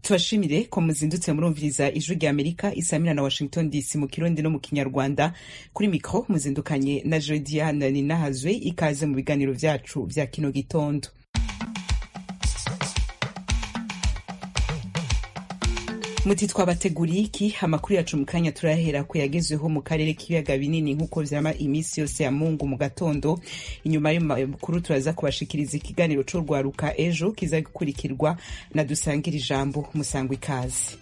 tubashimire ko muzindutse murumviriza ijwi rya amerika isaa mina na washington dc mu kirundi no mu kinyarwanda kuri mikoro muzindukanye na jodiana ninahazwe ikaze mu biganiro byacu bya kino gitondo muti twabateguriye iki amakuru yacu mu kanya turahera ko yagezweho mu karere k'ibiyaga binini nk'uko vyama iminsi yose ya mungu mu gatondo inyuma y'ayo makuru turaza kubashikiriza ikiganiro c'urwaruka ejo kiza gukurikirwa na dusangira ijambo musangwa ikazi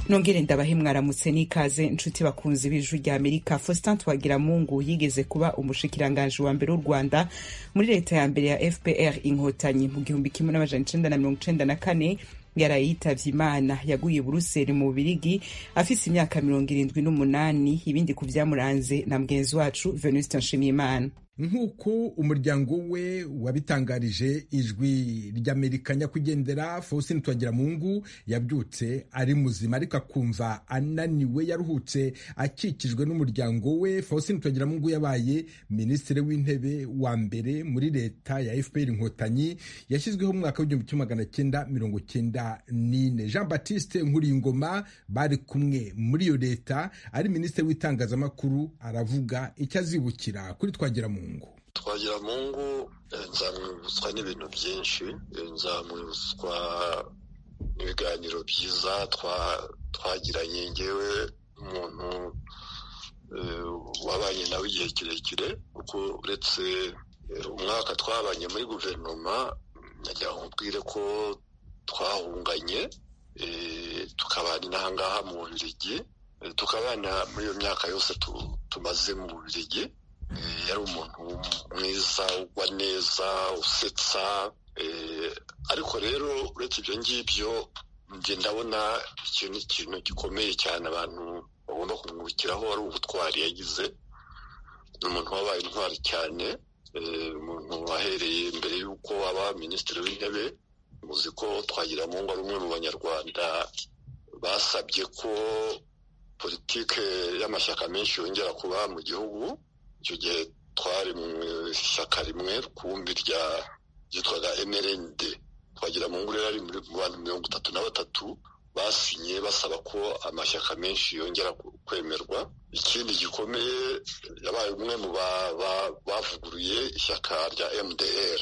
nongere ndabahe mwaramutse n'ikaze nshuti bakunzi b'ijwi rya amerika faustin twagiramungu yigeze kuba umushikiranganji wa mbere w'u rwanda muri leta ya mbere ya fpr inkotanyi mu gihumbi kimwe n'amajana icenda na mirongo icenda na kane yaraye yitavye imana yaguye buruseli mu bubirigi afise imyaka mirongo irindwi n'umunani ibindi ku vyamuranze na mugenzi wacu venuste nshimiyimana nk'uko umuryango we wabitangarije ijwi ry'amerika nyakwigendera faustin twagiramungu yabyutse ari muzima ariko akumva ananiwe yaruhutse akikijwe n'umuryango we faustin twagiramungu yabaye minisitiri w'intebe wa mbere muri leta ya fpr inkotanyi yashyizweho mu mwaka w'igihumbi kimwe magana cyenda mirongo cyenda n'ine jean baptiste nkuriyingoma bari kumwe muri iyo leta ari minisitiri w'itangazamakuru aravuga icyo azibukira kuri twagiramungu twagira mungu nzamwibutswa n'ibintu byinshi nzamwibutswa ibiganiro byiza twagiranye ngewe umuntu wabanye nawe igihe kirekire kuko uretse umwaka twabanye muri guverinoma nagira ngo mbwire ko twahunganye tukabana inahangaha mu bubirigi tukabana muri iyo myaka yose tumaze mu bubirigi yari umuntu mwiza ugwa neza usetsa ariko rero uretse ibyo ngibyo njye ndabona iki ni ikintu gikomeye cyane abantu bagomba kumwubikiraho ari ubutwari yagize ni umuntu wabaye intwari cyane umuntu wahereye mbere y'uko aba minisitiri w'intebe muzi ko twagira mungu ari umwe mu banyarwanda basabye ko politike y'amashyaka menshi yongera kuba mu gihugu icyo gihe twari mu ishyaka rimwe rukumbi rya ryitwaga mrnd twagira mu nguriro ari muri bantu mirongo itatu na batatu basinye basaba ko amashyaka menshi yongera kwemerwa ikindi gikomeye yabaye umwe mu bavuguruye ishyaka rya mdr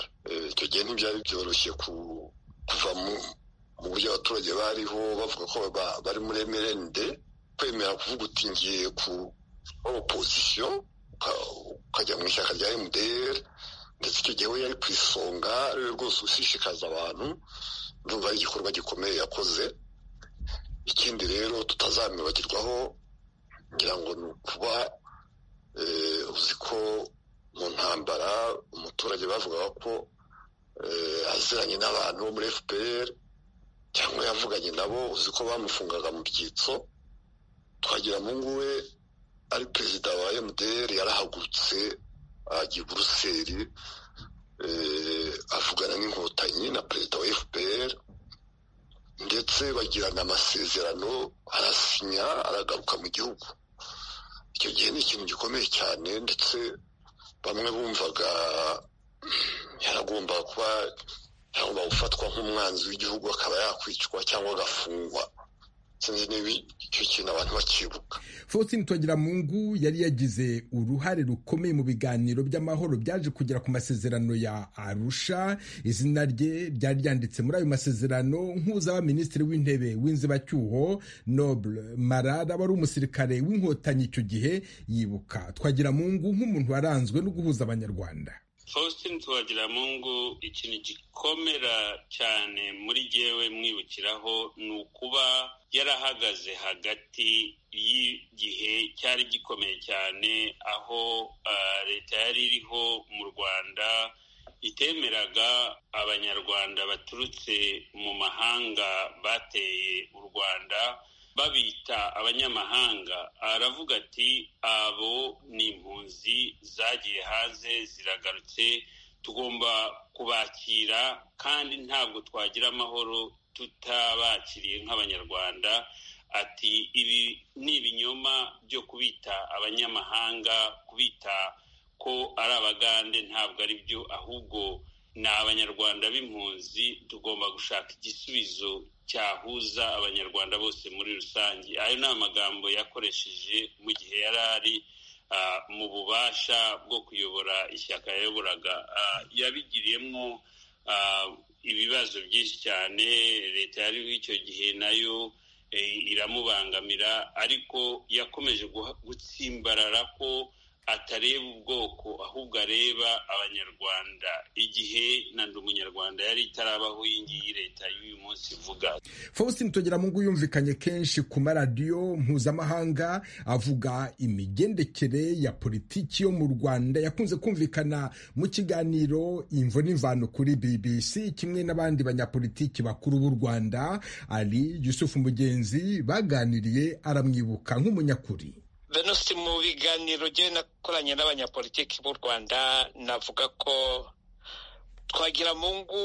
icyo gihe ntibyari byoroshye kuva mu buryo abaturage bariho bavuga ko bari muri mrnd kwemera kuvuga uti ngiye ku opozisiyo ukajya mu ishyaka rya mdr ndetse icyo gihe we yari ku isonga ariwe rwose usishikaza abantu ndumva ari igikorwa gikomeye yakoze ikindi rero tutazamwibagirwaho ngira ngo ni ukuba uzi ko mu ntambara umuturage bavugaga ko aziranye n'abantu bo muri fpr cyangwa yavuganye nabo uzi ko bamufungaga mu byitso twagira mu nguwe ari perezida wa mdr yarahagurutse ajya i buruseli avugana n'inkotanyi na perezida wa fpr ndetse bagirana amasezerano arasinya aragaruka mu gihugu icyo gihe ni ikintu gikomeye cyane ndetse bamwe bumvaga yaragomba kuba yagomba gufatwa nk'umwanzi w'igihugu akaba yakwicwa cyangwa agafungwa sinzi niba icyo kintu abantu bakibuka faustin twagiramungu yari yagize uruhare rukomeye mu biganiro by'amahoro byaje kugera ku masezerano ya arusha izina rye ryari ryanditse muri ayo masezerano nk'uzaba minisitiri w'intebe w'inzibacyuho noble marara wari umusirikare w'inkotanyi icyo gihe yibuka twagiramungu nk'umuntu waranzwe no guhuza abanyarwanda faustin twagiramungu ikintu gikomera cyane muri yewe mwibukiraho ni ukuba yarahagaze hagati y'igihe cyari gikomeye cyane aho leta yari iriho mu rwanda itemeraga abanyarwanda baturutse mu mahanga bateye u rwanda babita abanyamahanga aravuga ati abo ni impunzi zagiye hanze ziragarutse tugomba kubakira kandi ntabwo twagira amahoro tutabakiriye nk'abanyarwanda ati ibi ni ibinyoma byo kubita abanyamahanga kubita ko ari abagande ntabwo ari byo ahubwo ni abanyarwanda b'impunzi tugomba gushaka igisubizo cyahuza abanyarwanda bose muri rusange ayo ni amagambo yakoresheje mu gihe yari ari mu bubasha bwo kuyobora ishyaka yayoboraga yabigiriyemo ibibazo byinshi cyane leta yariho icyo gihe nayo iramubangamira ariko yakomeje gutsimbarara ko atareba ubwoko ahubwo areba abanyarwanda igihe na ndi umunyarwanda yari itarabaho iyi ngiyi leta y'uyu munsi ivuga faustin tugeramungu yumvikanye kenshi ku maradiyo mpuzamahanga avuga imigendekere ya politiki yo mu rwanda yakunze kumvikana mu kiganiro imvo n'imvano kuri bbc kimwe n'abandi banyapolitiki bakuru b'u rwanda ari yusufu mugenzi baganiriye aramwibuka nk'umunyakuri venusi mu biganiro njye nakoranye n'abanyapolitiki b'u rwanda navuga ko twagira mungu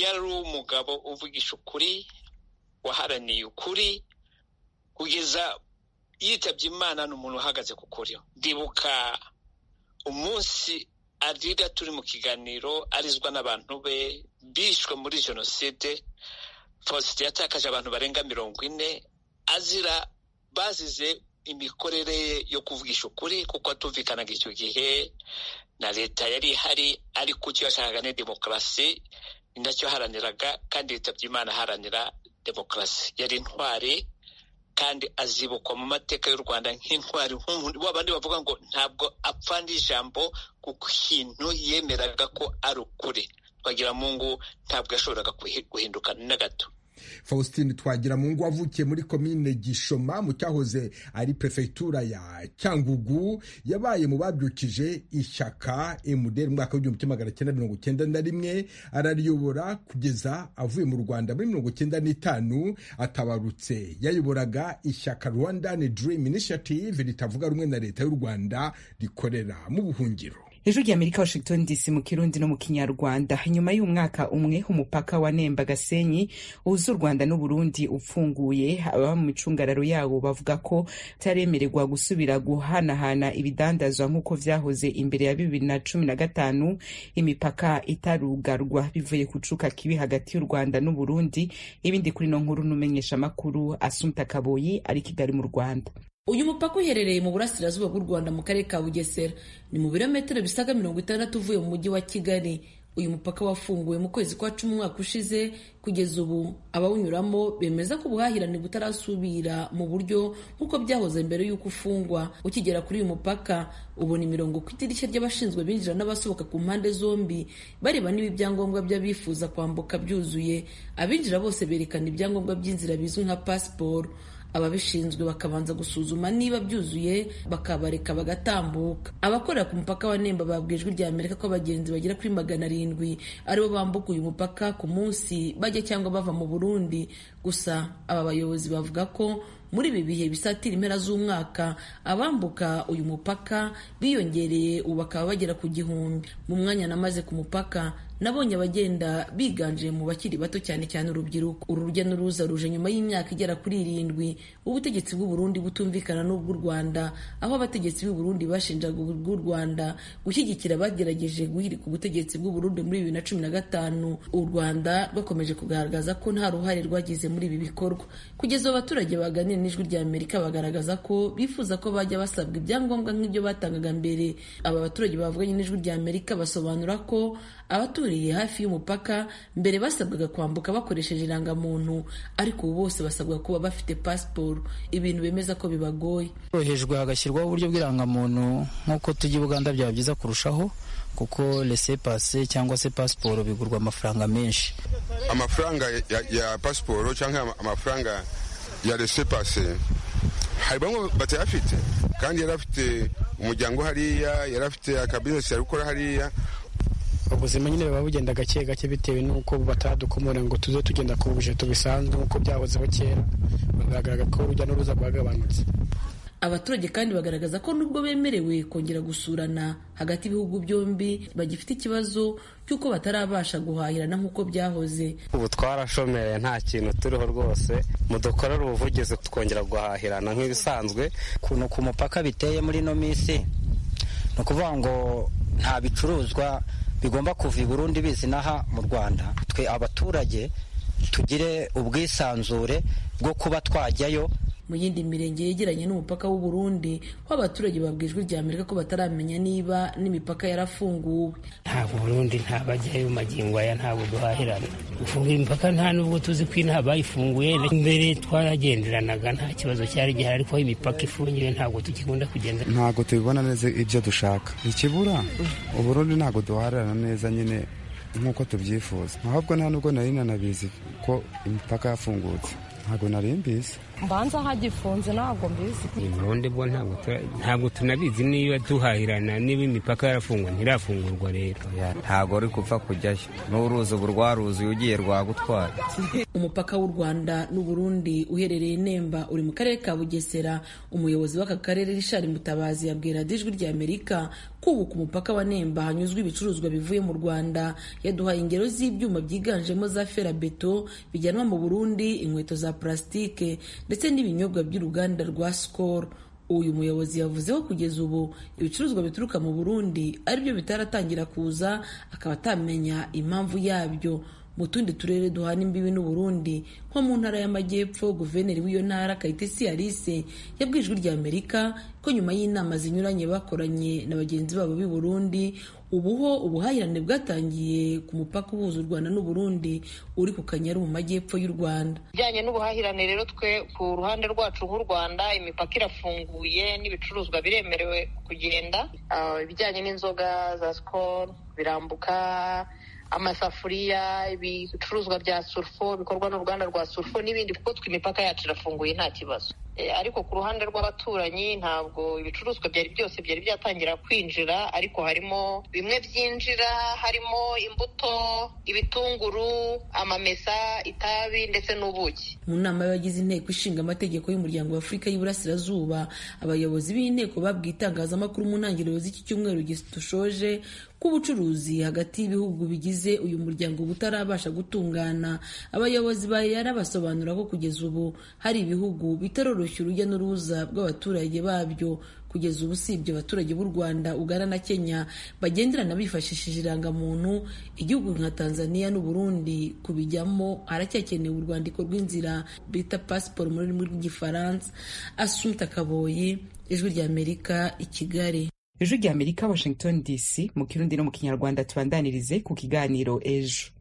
yari umugabo uvugisha ukuri waharaniye ukuri kugeza yitabye imana ni umuntu uhagaze ku kuri ndibuka umunsi arira turi mu kiganiro arizwa n'abantu be bishwe muri jenoside faustin yatakaje abantu barenga mirongo ine azira bazize imikorere ye yo kuvugisha ukuri kuko atumvikanaga icyo gihe na leta yari ihari ariko icyo yashakaga ni demokarasi ni nacyo aharaniraga kandi leta by'imana aharanira demokarasi yari intwari kandi azibukwa mu mateka y'u rwanda nk'intwari nk'umuntu w'abandi bavuga ngo ntabwo apfa n'ijambo kuko ikintu yemeraga ko ari ukuri twagira mungu ntabwo yashoboraga guhinduka na gato faustin twagiramungu wavukiye muri komine gishoma mu cyahoze ari perefegitura ya cyangugu yabaye mu babyukije ishyaka mdr mwaka w'igihumbi kimwe magana cyenda mirongo cyenda na rimwe arariyobora kugeza avuye mu rwanda muri mirongo cyenda n'itanu atabarutse yayoboraga ishyaka rwandan dream initiative ritavuga rumwe na leta y'u rwanda rikorera mu buhungiro ijwi ry'amerika washington dc mu kirundi no mu kinyarwanda nyuma y'umwaka umwe umupaka wa nemba gasenyi uhuza u rwanda n'uburundi upfunguye ababa mu micungararo yawo bavuga ko utaremererwa gusubira guhanahana ibidandazwa nk'uko byahoze imbere ya bibiri na cumi na gatanu imipaka itarugarwa bivuye ku cuka kibi hagati y'u rwanda n'uburundi ibindi kuri no nkuru n'umenyesha amakuru asumta kaboyi ari kigali mu rwanda uyu mupaka uherereye mu burasirazuba bw'u rwanda mu karere ka bugesera ni mu birometero bisaga mirongo itandatu uvuye mu mujyi wa kigali uyu mupaka wafunguwe mu kwezi kwa cumi umwaka ushize kugeza ubu abawunyuramo bemeza ko ubuhahirane butarasubira mu buryo nk'uko byahoze mbere y'uko ufungwa ukigera kuri uyu mupaka ubona imirongo ku idirishya ry'abashinzwe binjira n'abasohoka ku mpande zombi bareba niba ibyangombwa by'abifuza kwambuka byuzuye abinjira bose berekana ibyangombwa by'inzira bizwi nka pasiporo ababishinzwe bakabanza gusuzuma niba byuzuye bakabareka bagatambuka abakorera ku mupaka wa nemba babwiye ijwi rya amerika ko abagenzi bagera kuri magana arindwi aribo bambuka uyu mupaka ku munsi bajya cyangwa bava mu burundi gusa aba bayobozi bavuga ko muri ibi bihe bisatira impera z'umwaka abambuka uyu mupaka biyongereye ubu bakaba bagera ku gihumbi mu mwanya namaze ku mupaka nabonye abagenda biganje mu bakiri bato cyane cyane urubyiruko uru rujya n'uruza ruje nyuma y'imyaka igera kuri irindwi ubutegetsi bw'uburundi butumvikana n'ubw'u rwanda aho abategetsi b'uburundi bashinjaga bw'u rwanda gushyigikira abagerageje guhirika ubutegetsi bw'uburundi muri bibiri na cumi na gatanu u rwanda rwakomeje kugaragaza ko nta ruhare rwagize muri ibi bikorwa kugeza abaturage baganiye n'ijwi rya amerika bagaragaza ko bifuza ko bajya basabwa ibyangombwa nk'ibyo batangaga mbere aba baturage bavuganye n'ijwi rya amerika basobanura ko abaturiye hafi y'umupaka mbere basabwaga kwambuka bakoresheje irangamuntu ariko ubu bose basabwa kuba bafite pasiporo ibintu bemeza ko bibagoye korohejwe hagashyirwaho uburyo bw'irangamuntu nk'uko tujya i buganda byaba byiza kurushaho kuko rese pase cyangwa se pasiporo bigurwa amafaranga menshi amafaranga ya, ya pasiporo cyangwa amafaranga ya resepase hari bamwe batayafite kandi yari afite umuryango hariya yari afite akabizinesi yari gukora hariya ubuzima nyine buba bugenda gake gake bitewe n'uko batadukomora ngo tuze tugenda ku bujeto bisanzwe nk'uko byahozeho kera bagaragara ko urujya n'uruza rwagabanutse abaturage kandi bagaragaza ko nubwo bemerewe kongera gusurana hagati y'ibihugu byombi bagifite ikibazo cy'uko batarabasha guhahirana nk'uko byahoze ubu twarashomereye nta kintu turiho rwose mudukorera ubuvugizi twongera guhahirana nk'ibisanzwe ukuntu ku mupaka biteye muri ino minsi ni ukuvuga ngo nta bicuruzwa bigomba kuva i Burundi bizinaha mu Rwanda twe abaturage tugire ubwisanzure bwo kuba twajyayo mu yindi mirenge yegeranye n'umupaka w'u Burundi ko abaturage babwijwe irya Amerika ko bataramenya niba n'imipaka yarafunguwe nta Burundi nta bajyayo magingo aya ntabwo duhahirana gufunga imipaka nta nubwo tuzi ko inaha bayifunguye mbere twaragenderanaga nta kibazo cyari gihari ariko imipaka ifungiwe ntabwo tukikunda kugenda ntabwo tubibona neza ibyo dushaka ikibura Uburundi ntabwo duharirana neza nyine nk'uko tubyifuza ahubwo nta nubwo nari nanabizi ko imipaka yafungutse ntabwo nari mbizi mbanza hagifunze ntabwo mbizi ubundi bwo ntabwo tunabizi niba duhahirana niba imipaka yarafungwa ntirafungurwa rero ntabwo uri gupfa kujyayo n'uruzi ubu rwaruzi ugiye rwagutwara umupaka w'u rwanda n'uburundi uherereye nemba uri mu karere ka bugesera umuyobozi w'aka karere rishari mutabazi yabwira dijwi rya amerika kubaka umupaka wa nemba hanyuzwa ibicuruzwa bivuye mu rwanda yaduhaye ingero z'ibyuma byiganjemo za ferabeto bijyanwa mu burundi inkweto za purasitike ndetse n'ibinyobwa by'uruganda rwa skol uyu muyobozi yavuze ko kugeza ubu ibicuruzwa bituruka mu burundi aribyo bitaratangira kuza akaba atamenya impamvu yabyo mu tundi turere duhana imbibi n'uburundi nko mu ntara y'amajyepfo guverineri w'iyo ntara kayitesi alice yabwijwe rya amerika ko nyuma y'inama zinyuranye bakoranye na bagenzi babo b'i burundi ubuho ubuhahirane bwatangiye ku mupaka uhuza u rwanda n'uburundi uri ku kanyaru mu majyepfo y'u rwanda bijyanye n'ubuhahirane rero twe ku ruhande rwacu nk'u rwanda imipaka irafunguye n'ibicuruzwa biremerewe kugenda ibijyanye n'inzoga za sikoro birambuka amasafuriya ibicuruzwa bya surufo bikorwa n'uruganda rwa surufo n'ibindi kuko twe imipaka yacu irafunguye nta kibazo ariko ku ruhande rw'abaturanyi ntabwo ibicuruzwa byari byose byari byatangira kwinjira ariko harimo bimwe byinjira harimo imbuto ibitunguru amamesa itabi ndetse n'ubuki mu nama y'abagize inteko ishinga amategeko y'umuryango w'afurika y'iburasirazuba abayobozi b'inteko babwiye itangazamakuru mu ntangiriro z'iki cyumweru dushoje k'ubucuruzi hagati y'ibihugu bigize uyu muryango butarabasha gutungana abayobozi ba EAR basobanura ko kugeza ubu hari ibihugu bitaroroshya urujya n'uruza bw'abaturage babyo kugeza ubu usibye abaturage b'u Rwanda Uganda na Kenya bagenderana bifashishije irangamuntu igihugu nka Tanzania n'u Burundi kubijyamo haracyakenewe urwandiko rw'inzira bita passport mu rurimi rw'igifaransa Asumta Kaboyi ijwi rya Amerika i Kigali ejo rya amerika washington dc mu kirundi no mu kinyarwanda tubandanirize ku kiganiro ejo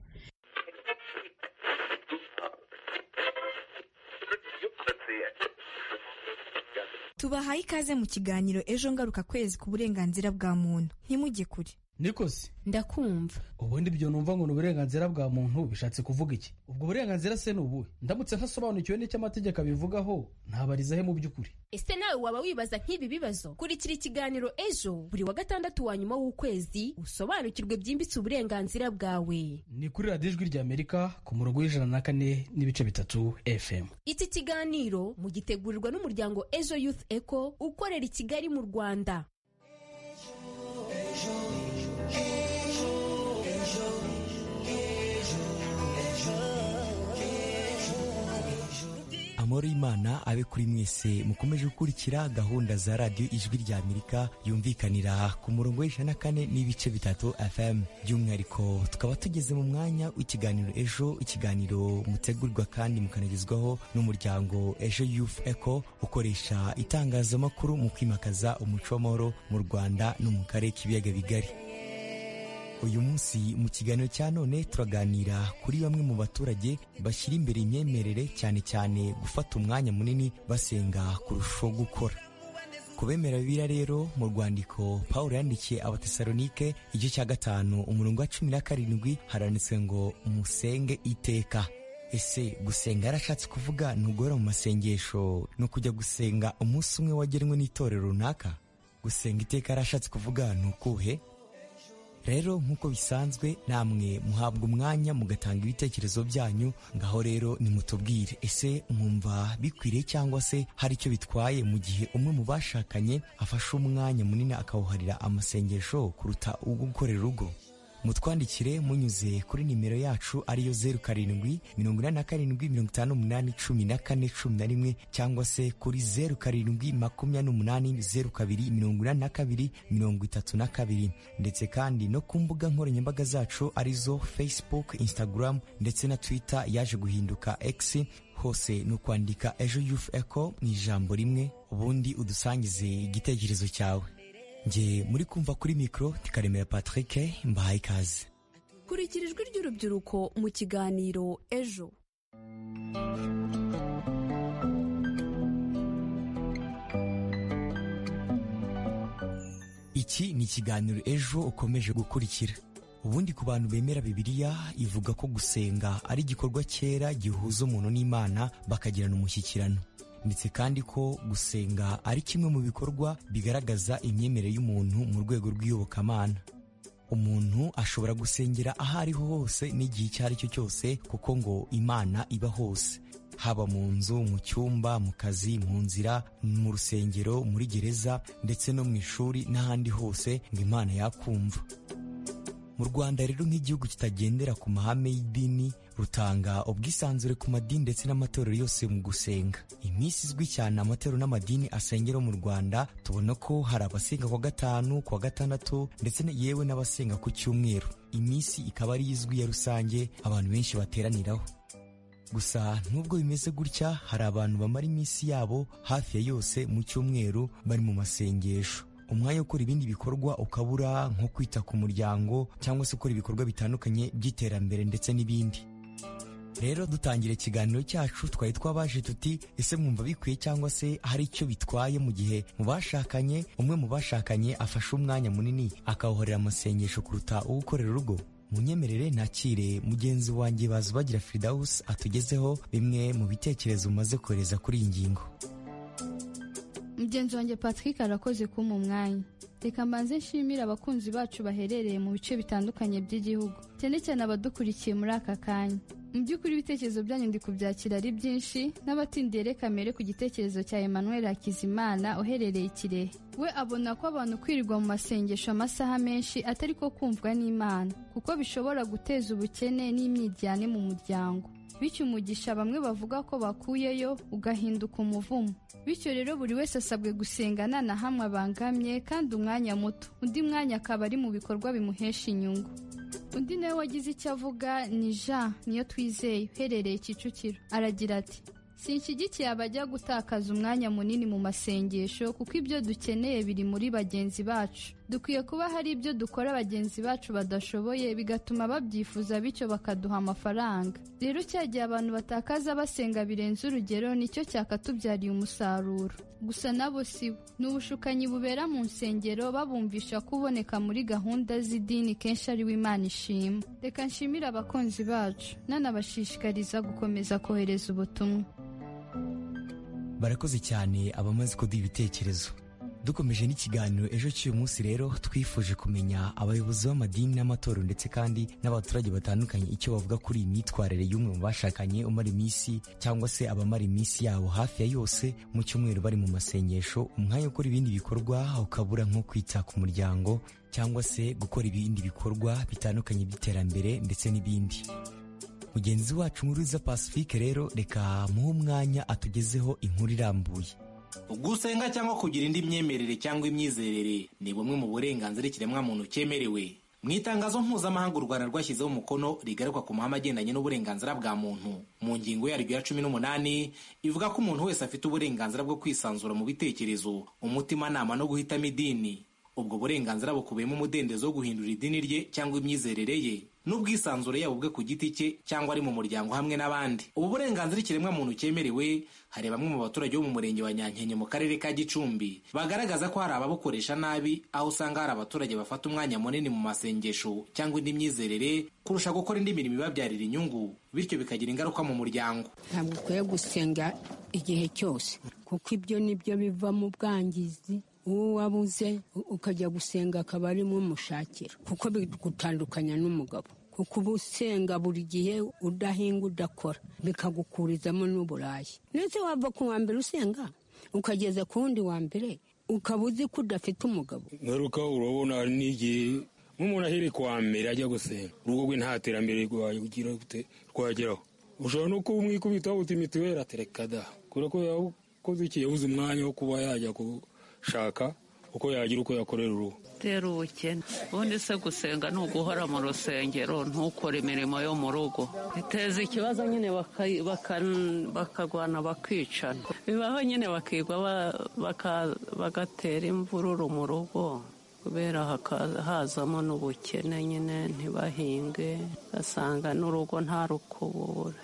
tubahaye ikaze mu kiganiro ejo ngaruka kwezi ku burenganzira bwa muntu ntimujye kure nikosi ndakumva ubundi ibyo numva ngo ni uburenganzira bwa muntu bishatse kuvuga iki ubwo burenganzira se ni ubuhe ndamutse ntasobanukiwe n'icyo amategeko abivugaho ntabarizahe mu by'ukuri ese nawe waba wibaza nk'ibi bibazo kurikira ikiganiro ejo buri wa gatandatu wa nyuma w'ukwezi usobanukirwe byimbitse uburenganzira bwawe ni kuri radiyo ijwi rya amerika ku murongo w'ijana na kane n'ibice bitatu fm iki kiganiro mugitegurirwa n'umuryango ejo youth eco ukorera i kigali mu rwanda amahoro y'imana abe kuri mwese mukomeje gukurikira gahunda za radiyo ijwi rya amerika yumvikanira ku murongo w'ijana na kane n'ibice bitatu fm by'umwihariko tukaba tugeze mu mwanya w'ikiganiro ejo ikiganiro mutegurwa kandi mukanagezwaho n'umuryango ejo youth eco ukoresha itangazamakuru mu kwimakaza umuco w'amahoro mu rwanda no mu karere k'ibiyaga bigari uyu munsi mu kiganiro cya none turaganira kuri bamwe mu baturage bashyira imbere imyemerere cyane cyane gufata umwanya munini basenga kurushaho gukora ku bemera bibiliya rero mu rwandiko paul yandikiye abatesalonike igice cya gatanu umurongo wa cumi na karindwi haranditswe ngo musenge iteka ese gusenga yarashatse kuvuga ntugora mu masengesho ni ukujya gusenga umunsi umwe wagenwe n'itorero runaka gusenga iteka yarashatse kuvuga ni ukuhe rero nk'uko bisanzwe namwe muhabwa umwanya mugatanga ibitekerezo byanyu ngaho rero nimutubwire ese mwumva bikwiriye cyangwa se hari icyo bitwaye mu gihe umwe mu bashakanye afashe umwanya munini akawuharira amasengesho kuruta uwo gukorera urugo mutwandikire munyuze kuri nimero yacu ariyo zeru karindwi mirongo inani na karindwi mirongo itanu n'umunani cumi na kane cumi na rimwe cyangwa se kuri zeru karindwi makumyabiri n'umunani zeru kabiri mirongo inani na kabiri mirongo itatu na kabiri ndetse kandi no ku mbuga nkoranyambaga zacu arizo facebook instagram ndetse na twitter yaje guhinduka x hose ni ukwandika ejo yufu eko mu ijambo rimwe ubundi udusangize igitekerezo cyawe nge muri kumva kuri mikoro tikaremera patrick mbahaye ikaze kurikira ijwi ry'urubyiruko mu kiganiro ejo iki ni ikiganiro ejo ukomeje gukurikira ubundi ku bantu bemera bibiliya ivuga ko gusenga ari igikorwa cyera gihuza umuntu n'imana bakagirana umushyikirano ndetse kandi ko gusenga ari kimwe mu bikorwa bigaragaza imyemerere y'umuntu mu rwego rw'iyobokamana umuntu ashobora gusengera aho ariho hose n'igihe icyo ari cyo cyose kuko ngo imana iba hose haba mu nzu mu cyumba mu kazi mu nzira mu rusengero muri gereza ndetse no mu ishuri n'ahandi hose ngo imana yakumva mu rwanda rero nk'igihugu kitagendera ku mahame y'idini rutanga ubwisanzure ku madini ndetse n'amatorero yose mu gusenga iminsi izwi cyane amatorero n'amadini asengera mu rwanda tubona ko hari abasenga kwa gatanu kwa gatandatu ndetse yewe n'abasenga ku cyumweru iminsi ikaba ari izwi ya rusange abantu benshi bateraniraho gusa nubwo bimeze gutya hari abantu bamara iminsi yabo hafi ya yose mu cyumweru bari mu masengesho umwanya ukora ibindi bikorwa ukabura nko kwita ku muryango cyangwa se ukora ibikorwa bitandukanye by'iterambere ndetse n'ibindi rero dutangira ikiganiro cyacu twari twabaje tuti ese mwumva bikwiye cyangwa se hari icyo bitwaye mu gihe mu bashakanye umwe mu bashakanye afashe umwanya munini akawuhorera amasengesho kuruta uwo ukorera urugo munyemerere nakire mugenzi wanjye bazi bagira firidawusi atugezeho bimwe mu bitekerezo umaze kohereza kuri iyi ngingo mugenzi wanjye patrick arakoze kumpa umwanya reka mbanze nshimire abakunzi bacu baherereye mu bice bitandukanye by'igihugu cyane cyane abadukurikiye muri aka kanya mu by'ukuri ibitekerezo byanyu ndi kubyakira ari byinshi n'abatindiye reka mbere ku gitekerezo cya emmanuel hakizimana uherereye ikirehe we abona ko abantu kwirirwa mu masengesho amasaha menshi atari ko kumvwa n'imana kuko bishobora guteza ubukene n'imyiryane mu muryango bityo umugisha bamwe bavuga ko bakuyeyo ugahinduka umuvumo bityo rero buri wese asabwe gusenga nta na hamwe abangamye kandi umwanya muto undi mwanya akaba ari mu bikorwa bimuhesha inyungu undi nawe wagize icyo avuga ni jean niyo twizeye uherereye kicukiro aragira ati sinshyigikiye abajya gutakaza umwanya munini mu masengesho kuko ibyo dukeneye biri muri bagenzi bacu dukwiye kuba hari ibyo dukora bagenzi bacu badashoboye bigatuma babyifuza bityo bakaduha amafaranga rero cya gihe abantu batakaza basenga birenze urugero nicyo cyakatubyariye umusaruro gusa nabo si bo ni ubushukanyi bubera mu nsengero babumvisha kuboneka muri gahunda z'idini kenshi ari Imana ishima reka nshimire abakunzi bacu nanabashishikariza gukomeza kohereza ubutumwa barakoze cyane abamaze kuduha ibitekerezo dukomeje n'ikiganiro ejo cy'uyu munsi rero twifuje kumenya abayobozi b'amadini n'amatorero ndetse kandi n'abaturage batandukanye icyo bavuga kuri iyi myitwarire y'umwe mu bashakanye umara iminsi cyangwa se abamara iminsi yabo hafi ya yose mu cyumweru bari mu masengesho umwanya ukora ibindi bikorwa ukabura nko kwita ku muryango cyangwa se gukora ibindi bikorwa bitandukanye by'iterambere ndetse n'ibindi mugenzi wacu nkuriza pacifique rero reka muhe umwanya atugezeho inkuru irambuye gusenga cyangwa kugira indi myemerere cyangwa imyizerere ni bumwe mu burenganzira ikiremwamuntu cyemerewe mu itangazo mpuzamahanga u rwanda rwashyizeho umukono rigaruka ku mahame agendanye n'uburenganzira bwa muntu mu ngingo yaryo ya cumi n'umunani ivuga ko umuntu wese afite uburenganzira bwo kwisanzura mu bitekerezo umutimanama no guhitamo idini ubwo burenganzira bukubiyemo umudendezo wo guhindura idini rye cyangwa imyizerere ye n'ubwisanzure yaba ubwe ku giti cye cyangwa ari mu muryango hamwe n'abandi ubu burenganzira ikiremwamuntu cyemerewe hari bamwe mu baturage bo mu murenge wa nyankenye mu karere ka gicumbi bagaragaza ko hari ababukoresha nabi aho usanga hari abaturage bafata umwanya munini mu masengesho cyangwa indi myizerere kurusha gukora indi mirimo ibabyarira inyungu bityo bikagira ingaruka mu muryango ntabwo ukwiye gusenga igihe cyose kuko ibyo nibyo bivamo ubwangizi uwo wabuze ukajya gusenga akaba arimo umushakira kuko bigutandukanya n'umugabo kuko uba usenga buri gihe udahinga udakora bikagukurizamo n'uburayi ndetse wava ku wa mbere usenga ukageza ku wundi wa mbere ukaba uzi ko udafite umugabo ngaruka urabona n'igihe nk'umuntu ahereye kwa mbere ajya gusenga urugo rwe nta terambere rwagira gute rwageraho ushobora no kuba umwikubita wawuta mituweli aterekada kubera ko yakoze iki yabuze umwanya wo kuba yajya gushaka uko yagira uko yakorera urugo tera ubukene ubundi se gusenga ni uguhora mu rusengero ntukore imirimo yo mu rugo biteza ikibazo nyine baka- baka- bakagwana bakicana bibaho nyine bakigwa ba- baka- bagatera imvururu mu rugo kubera hakaza- hazamo n'ubukene nyine ntibahinge ugasanga n'urugo nta rukubura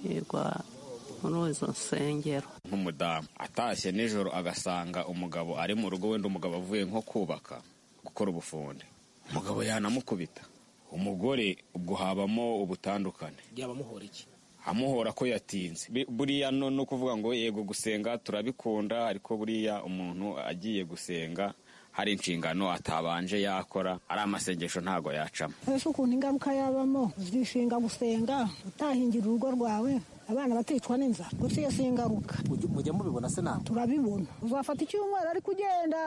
yigwa muri izo nsengero nk'umudamu atashye nijoro agasanga umugabo ari mu rugo wenda umugabo avuye nko kubaka gukora ubufundi umugabo yanamukubita umugore ubwo habamo ubutandukane byabamuhora iki amuhora ko yatinze Bi- buriya no no kuvuga ngo yego gusenga turabikunda ariko buriya umuntu agiye gusenga hari inshingano atabanje yakora ari amasengesho ntago yacamo ese ukuntu ingaruka yabamo uzishinga gusenga utahingira urugo rwawe abana bakicwa n'inzara gusa iyo si ingaruka mujya mubibona se nawe turabibona uzafata icyumweru ariko ugenda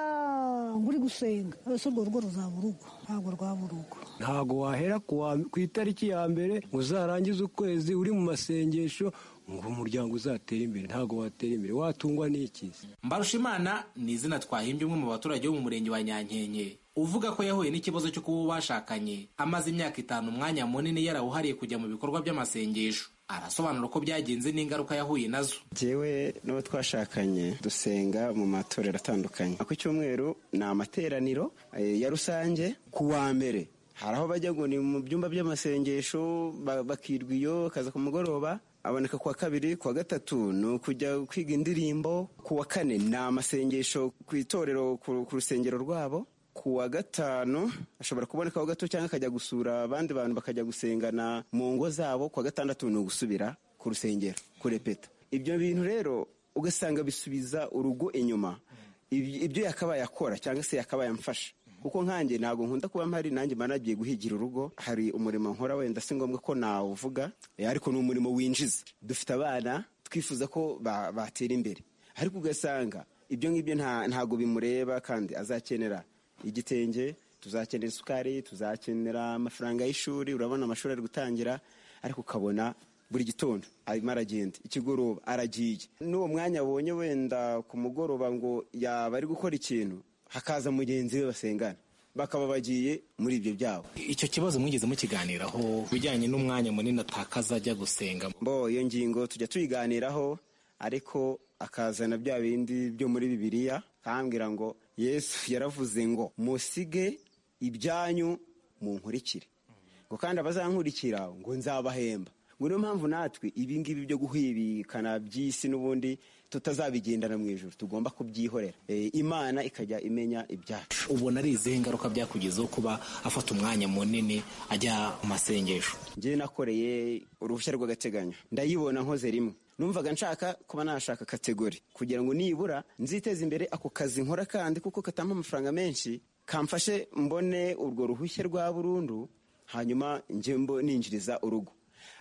ngo uri gusenga ese urwo rugo ruzaba urugo ntabwo rwaba urugo ntago wahera ku wa- ku itariki ya mbere ngo uzarangize ukwezi uri mu masengesho ngo umuryango uzatere imbere ntago watera imbere watungwa n'iki mbarushimana ni izina twahimbye umwe mu baturage bo mu murenge wa nyankenke uvuga ko yahuye n'ikibazo cyo kuba bashakanye amaze imyaka itanu umwanya munini yarawuhariye kujya mu bikorwa by'amasengesho arasobanura ko byagenze n'ingaruka yahuye nazo jyewe n'abo twashakanye dusenga mu matorero atandukanye ku cyumweru ni amateraniro eh, ya rusange ku wa mbere hari aho bajya ngo ni mu byumba by'amasengesho ba- bakirwa iyo kaza ku mugoroba aboneka ku wa kabiri ku wa gatatu ni ukujya kwiga indirimbo ku wa kane ni amasengesho ku itorero ku ku rusengero rwabo ku wa gatanu ashobora kubonekaho gato cyangwa akajya gusura abandi bantu bakajya gusengana mu ngo zabo ku wa gatandatu ni ugusubira ku rusengero kurepeta ibyo bintu rero ugasanga bisubiza urugo inyuma Ibyo- ibyo yakabaye akora cyangwa se yakabaye amfasha kuko nkanjye ntabwo nkunda kuba mpari nanjye mba nagiye guhigira urugo hari umurimo nkora wenda si ngombwa ko nawuvuga eh, ariko ni umurimo winjiza dufite abana twifuza ko ba- batera imbere ariko ugasanga ibyo ngibyo nta- ntabwo bimureba kandi azakenera igitenge tuzakenera isukari tuzakenera amafaranga y'ishuri urabona amashuri ari gutangira ariko ukabona buri gitondo arimo aragenda ikigoroba aragiye n'uwo mwanya abonye wenda ku mugoroba ngo yaba ari gukora ikintu hakaza mugenzi we basengana bakaba bagiye muri ibyo byabo icyo kibazo mwigeze mukiganiraho bijyanye n'umwanya munini atakaza ajya gusenga mbo iyo ngingo tujya tuyiganiraho ariko akazana bya bindi byo muri bibiliya akambwira ngo yesu yaravuze ngo musige ibyanyu munkurikire ngo kandi abazankurikira ngo nzabahemba ngo niyo mpamvu natwe ibi ngibi byo guhibikana by'isi n'ubundi tutazabigendana mu ijoro tugomba kubyihorera Eh, imana ikajya imenya ibyacu ubona ari izihe ngaruka byakugezeho kuba afata umwanya munini ajya mu masengesho njye nakoreye uruhushya rw'agateganyo ndayibona nkoze rimwe numvaga nshaka kuba nashaka kategori kugira ngo nibura nziteze imbere ako kazi nkora kandi kuko katampa amafaranga menshi kamfashe mbone urwo ruhushya rwa burundu hanyuma njye mbo ninjiriza urugo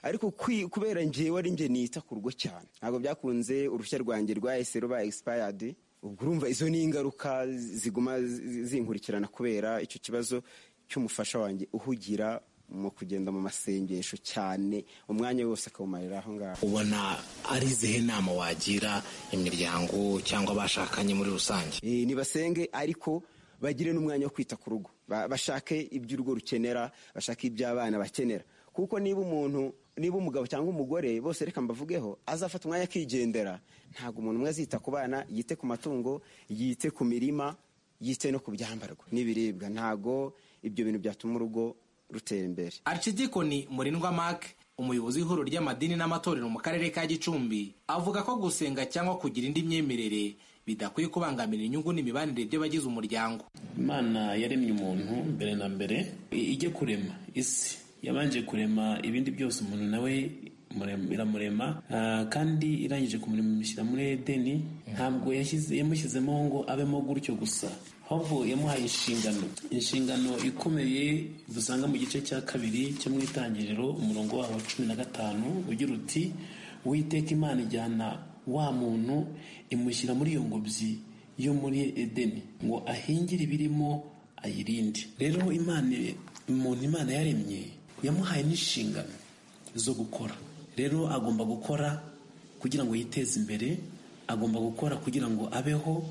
ariko kwi- kubera njyewe ari njye nita ku rugo cyane ntabwo byakunze uruhushya rwanjye rwahise ruba expired ubwo urumva izo ni ingaruka ziguma zi- zinkurikirana kubera icyo kibazo cy'umufasha wanjye uhugira mu kugenda mu masengesho cyane umwanya wose akawumarira aho ngaho ubona ari izihe nama wagira imiryango cyangwa abashakanye muri rusange Eh, nibasenge ariko bagire n'umwanya wo kwita ku rugo Ba- bashake ibyo urugo rukenera bashake ibyo abana bakenera kuko niba umuntu niba umugabo cyangwa umugore bose reka mbavugeho azafata umwanya akigendera ntabwo umuntu umwe azita ku bana yite ku matungo yite ku mirima yite no ku byambarwa n'ibiribwa ntabwo ibyo bintu byatuma urugo rutera imbere arikidikoni murindwa mark umuyobozi w'ihuriro ry'amadini n'amatorero mu karere ka gicumbi avuga ko gusenga cyangwa kugira indi myemerere bidakwiye kubangamira inyungu n'imibanire by'abagize umuryango imana yaremye umuntu mbere na mbere i- ijye kurema isi yabanje kurema ibindi byose umuntu nawe murem- iramurema ah, kandi irangije kumurema imushyira muri edeni ntabwo yashyize- yamushyizemo ngo abemo gutyo gusa ahubwo yamuhaye inshingano inshingano ikomeye dusanga mu gice cya kabiri cyo mu itangiriro umurongo waho wa cumi na gatanu ugira uti uwiteka imana ijyana wa muntu imushyira muri iyo ngobyi yo muri edeni ngo ahingire ibirimo ayirinde rero imana umuntu imana yaremye yamuhaye n'inshingano zo gukora rero agomba gukora kugira ngo yiteze imbere agomba gukora kugira ngo abeho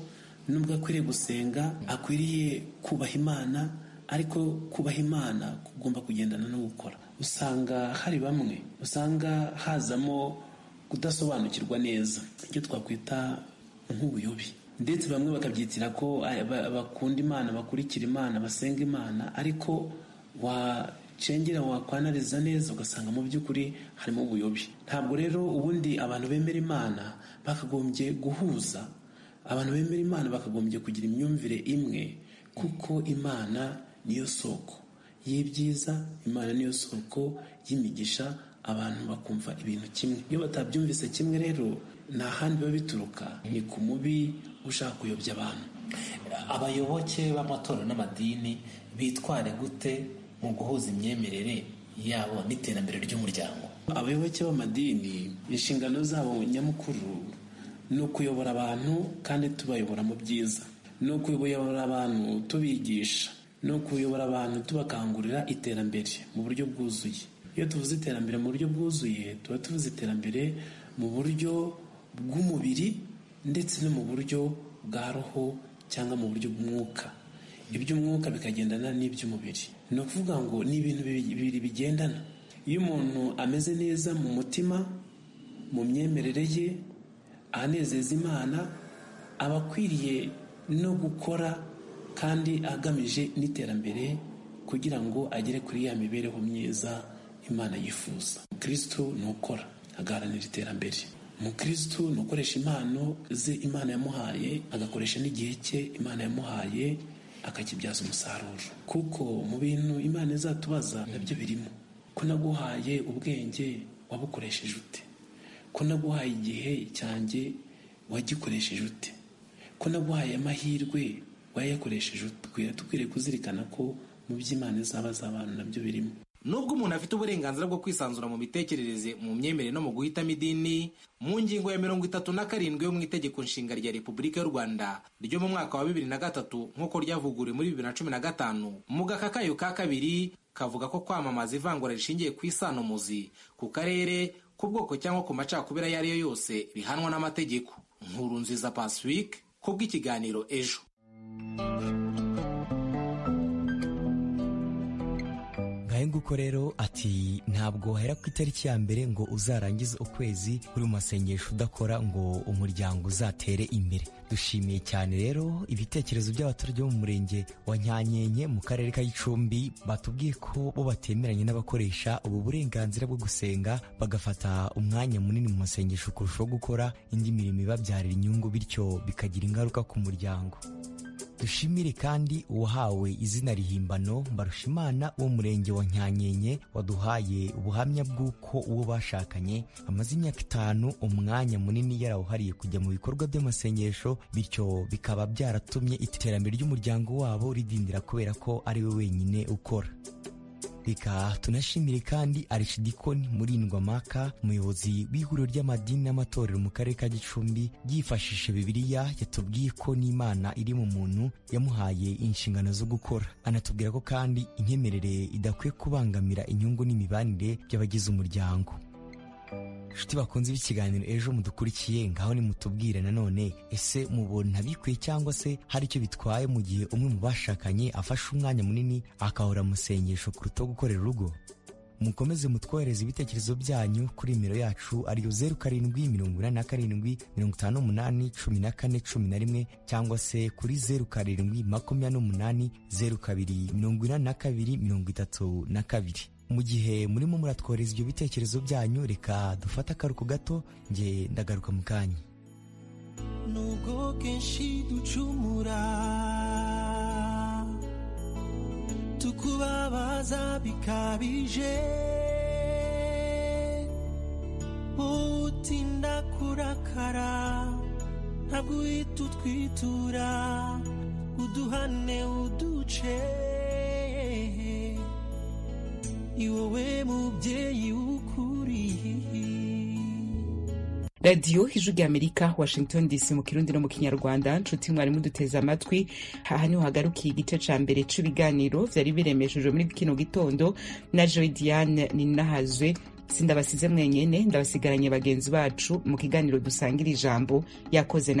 nubwo akwiriye gusenga akwiriye kubaha imana ariko kubaha imana kugomba kugendana no gukora usanga hari bamwe usanga hazamo kudasobanukirwa neza icyo twakwita nk'ubuyobe ndetse bamwe bakabyitira ko ay- ba- bakunda imana bakurikira imana basenga imana ariko wacengera wakwanariza neza ugasanga mu by'ukuri harimo ubuyobe ntabwo rero ubundi abantu bemera imana bakagombye guhuza abantu bemera imana bakagombye kugira imyumvire imwe kuko imana niyo soko y'ibyiza imana niyo soko y'imigisha abantu bakumva ibintu kimwe iyo batabyumvise kimwe rero nta handi biba bituruka ni ku mubi ushaka kuyobya abantu abayoboke b'amatorero n'amadini bitware gute mu guhuza imyemerere yabo n'iterambere ry'umuryango abayoboke b'amadini inshingano zabo nyamukuru ni ukuyobora abantu kandi tubayobora mu byiza ni ukuyobora abantu tubigisha ni ukuyobora abantu tubakangurira iterambere mu buryo bwuzuye iyo tuvuze iterambere mu buryo bwuzuye tuba tuvuze iterambere mu buryo bw'umubiri ndetse no mu buryo bwa roho cyangwa mu buryo bw'umwuka iby'umwuka bikagendana n'iby'umubiri ni ukuvuga ngo ni ibintu bibiri bigendana iyo umuntu ameze neza mu mutima mu myemerere ye anezeza imana aba akwiriye no gukora kandi agamije n'iterambere kugira ngo agere kuri ya mibereho myiza imana yifuza umukirisitu ni ukora agaharanira iterambere umukirisitu ni ukoresha impano ze imana yamuhaye agakoresha n'igihe cye imana yamuhaye akakibyaza umusaruro kuko mu bintu imana izatubaza nabyo birimo ko naguhaye ubwenge wabukoresheje ute ko naguhaye igihe cyanjye wagikoresheje ute ko naguhaye amahirwe wayakoresheje ute Dukwiriye- dukwiriye kuzirikana ko mu by'imana izaba z'abantu nabyo birimo nubwo umuntu afite uburenganzira bwo kwisanzura mu mitekerereze mu myemerere no mu guhitamo idini mu ngingo ya mirongo itatu na karindwi yo mu itegeko nshinga rya repubulika y'u rwanda ryo mu mwaka wa bibiri na gatatu nk'uko ryavuguriwe muri bibiri na cumi na gatanu mu gaka kayo ka kabiri kavuga ko kwamamaza ivangura rishingiye ku isanomuzi ku karere ku bwoko cyangwa ku macakubiri ayo ari yo yose bihanwa n'amategeko nkuru nziza pacifique ku bw'ikiganiro ejo ngahe nguko rero ati ntabwo wahera ku itariki ya mbere ngo uzarangize ukwezi uri mu masengesho udakora ngo umuryango uzatere imbere dushimiye cyane rero ibitekerezo by'abaturage bo mu murenge wa nyanyenye mu karere ka gicumbi batubwiye ko bo batemeranye n'abakoresha ubu burenganzira bwo gusenga bagafata umwanya munini mu masengesho kurushaho gukora indi mirimo ibabyarira inyungu bityo bikagira ingaruka ku muryango dushimire kandi uwahawe izina rihimbano mbarushimana wo mu murenge wa nyanyenye waduhaye ubuhamya bw'uko uwo bashakanye amaze imyaka itanu umwanya munini yarawuhariye kujya mu bikorwa by'amasengesho bityo bikaba byaratumye iterambere ry'umuryango wabo ridindira kubera ko ari we wenyine ukora reka tunashimire kandi arishidikoni murindwa maka umuyobozi w'ihuriro ry'amadini n'amatorero mu karere ka gicumbi yifashishije bibiliya yatubwiye ko n'imana iri mu muntu yamuhaye inshingano zo gukora anatubwira ko kandi imyemerere idakwiye kubangamira inyungu n'imibanire by'abagize umuryango inshuti bakunze b'ikiganiro ejo mudukurikiye ngaho nimutubwire nanone ese mubona bikwiye cyangwa se hari icyo bitwaye mu gihe umwe mu bashakanye afashe umwanya munini akahora mu isengesho kuruta gukorera urugo mukomeze mutwohereze ibitekerezo byanyu kuri nimero yacu ariyo zeru karindwi mirongo inani na karindwi mirongo itanu n'umunani cumi na kane cumi na rimwe cyangwa se kuri zeru karindwi makumyabiri n'umunani zeru kabiri mirongo inani na kabiri mirongo itatu na kabiri mu gihe murimo muratwohereza ibyo bitekerezo byanyu reka dufate akaruhuko gato nge ndagaruka mu kanya nubwo kenshi ducumura tukubabaza bikabije wowe utinda kurakara ntabwo uhita utwitura uduhane uduce ni wowe mubyeyi w'ukuri radiyo ijwi ry'amerika washington dc mu kirundi no mu kinyarwanda nshuti mwarimu duteze amatwi aha niho hagarukiye igice cya mbere cy'ibiganiro byari biremeshejwe muri kino gitondo na joy diane ninahazwe sindabasize mwenyene ndabasigaranye bagenzi bacu mu kiganiro dusangira ijambo yakoze na